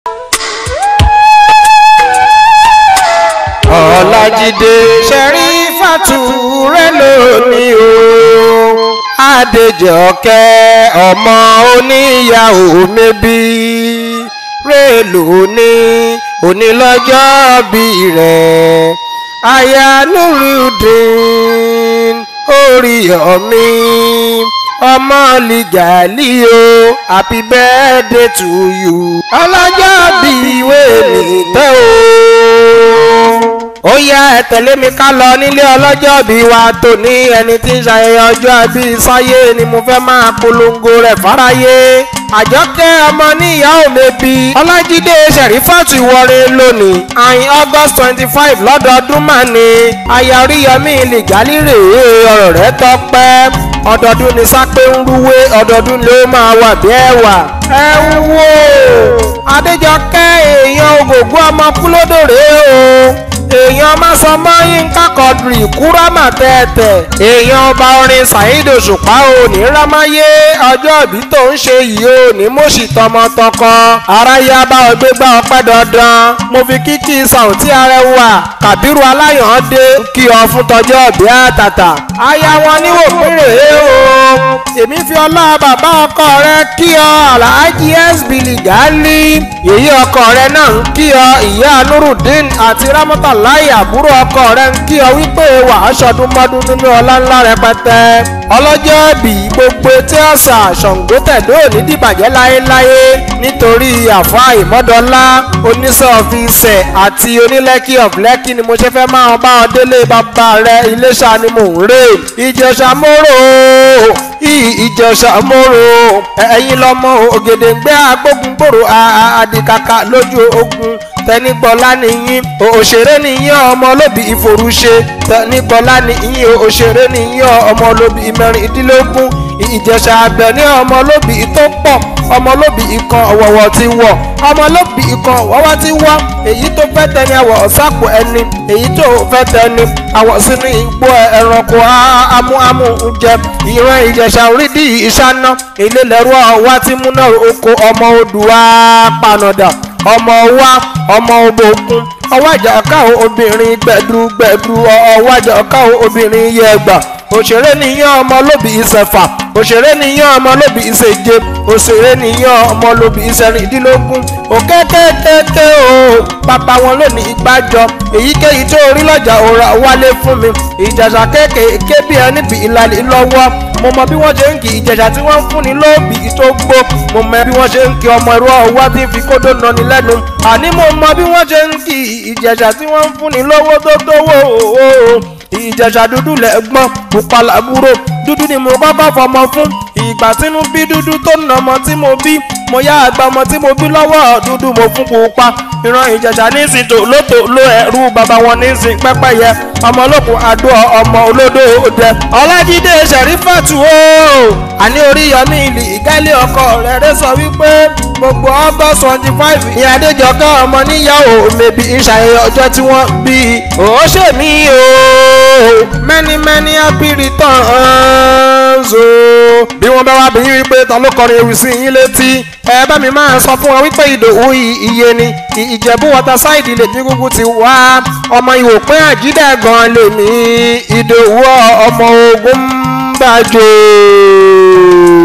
ọ̀làjídé Ṣẹ̀rífátù rẹ̀ lónìí o Adéjọkẹ́ ọmọ oníyàwó mẹ́bí rẹ̀ lónìí onílọ́jọ́ bí rẹ̀ aya Nurudeen Oríyọ̀mí ọmọ lìgàlí o happy birthday to you ọlọ́jọ́ bí ìwé mi tẹ́ o ó yá ẹ tẹ̀lé mi ká lọ nílé ọlọ́jọ́ bí wa tó ní ẹni tí ń ṣayẹyẹ ọjọ́ bí sáyé ni mo fẹ́ máa polongo rẹ̀ fáráyé àjọkẹ́ ọmọ níyàwó mẹ́bí ọlájídé ṣẹ̀rífàtù ìwọre lónìí àyìn august twenty five lọ́dọọdún mà ní aya oríyọmí lìgálí rèé ọ̀rọ̀ rẹ̀ tọ́pẹ́ ọdọọdún ni sápé ń rúwé ọdọọdún ló máa wà bí ẹwà ẹ ń wò adéjọkẹ́ èèyàn ògògbó ọmọ kúlódò rèé o èèyàn mọ́sánmọ́ yínká kọ́dùrì kúrámà tẹ́tẹ̀ èèyàn ọba orin saheed òṣùpá òní rámáyé ọjọ́ ìbí tó ń ṣe yìí òní mọ̀ṣì tọmọtọkọ aráyé abá ọgbẹ́ gbá ọpẹ́ dandan mo fi kíkí sàùntí arẹwà kàbírù aláyọ̀ndé kí ọ fún tọjọ́ ìbí àtàtà aya wọn níwò péré o èmi fi ọlá bàbá ọkọ rẹ kí ọ alhaji sb ligali èyí ọkọ rẹ náà ń kí ọ ìyá nurudeen àti ramọta láì àbúrò ọkọ rẹ ń kí ọ wípé wà á ṣọdún mọ́dún nínú ọlá ńlá rẹpẹtẹ ọlọ́jọ́ bí gbogbo tí ọ̀sà ṣàngó tẹ̀dó ní dìbàjẹ́ láéláé nítorí àfọ́ ìmọ́dọ́lá oníṣọ́ọ̀fíìsẹ̀ àti onílẹ́kì of lẹ́kì ni mo ṣe fẹ́ máa bá ọ délé bàbá rẹ iléṣà ni mò ń rè ìjẹ̀ṣà mórò ìjẹ̀ṣà mórò ẹ̀yin lọ́mọ ògèdèǹgbẹ́ agbógungbòrò àdìkàkà lójú ogun tẹnigbọlá nìyín òṣèré nìyín ọmọ olóbi ìforúṣe tẹnigbọlá nìyín òṣèré nìyín ọmọ olóbi ìmẹrìndínlógún ìjẹ̀ṣà àgbẹ̀ ní ọmọ olóbi tó pọ̀ ọmọ olóbi ìkan ọ̀wọ̀wọ̀ ti wọ̀ ọmọ olóbi ìkan ọ̀wọ̀wọ̀ ti wọ̀ èyí tó fẹ́ tẹni àwọ̀ ọ̀sápò ẹni èyí tó fẹ́ tẹni àwọ̀ sínú igbó ẹranko amúamú jẹ ìran ìjẹ̀ṣà orídìí ìṣáná ilé lẹ́rú ọ̀wá tí múná oko ọmọ odùwà panadà ọmọ wa ọmọ obòkun ọwájà káwọn obìnrin gbẹdú gbẹdú ọwájà káwọn obìnrin yẹgbà òṣèré nìyẹn ọmọ lóbi ìṣẹ̀fà òṣèré nìyẹn ọmọ lóbi ìṣèje òṣèré nìyẹn ọmọ lóbi ìṣẹ̀rìndínlógún òkèkékéké o bàbá wọn lónìí ìgbàjọ èyíkéyìí tó orí lọ́jà òra wálé fún mi ìjàṣà kéékèèké bí ẹni bí ìlàlẹ̀ lọ́wọ́ mo mọ bí wọ́n ṣe ń kí ìjẹ̀ṣà tí wọ́n ń fúnni lóòbí tó gbó mo mọ bí wọ́n ṣe ń kí ọmọ ẹ̀rọ ọwọ́ tí ń fi kódó nani lẹ́nu àní mo mọ bí wọ́n ṣe ń kí ìjẹ̀ṣà tí wọ́n ń fúnni lówó tó tówó ìjẹ̀ṣà dúdú lẹ́gbọ́n pupa làbúrò dúdú ni mo kọ́kọ́ fọmọ fún ìgbà tínú bí dúdú tó nà ọmọ tí mo bí mo yá àgbà ọmọ tí mo bí lọ́wọ́ dúdú mo fún pupa ìran ìjẹ̀ṣà nísìn tó lóto ló ẹ̀rú bàbá wọn nísìn pẹ́pẹ́yẹ ọmọ olókùn àdó ọmọ olódò òde ọlájídé ṣẹ̀rífàtù o àní oríyọmí ìlì ìgálẹ̀ ọkọ rẹ̀ rẹ̀ sọ wípé gbogbo august twenty five ní adéjọkẹ́ ọmọ níyàwó mẹ́bí ìṣàyẹyẹ ọjọ́ tí wọ́n bí ó ṣèmí o many many happy returns o. bí wọ́n bá wá bí yín wípé ta ló kọrin ewì sí yín létí ẹ bá mi máa sọ fún wọn wípé ìdòwú iye ni ìjẹ̀bú waterside lè ní gúgú ti wá ọmọ ìwòpin àjídẹ́ gan lèmi ìdòwú ọmọ ogun ń bàjẹ́.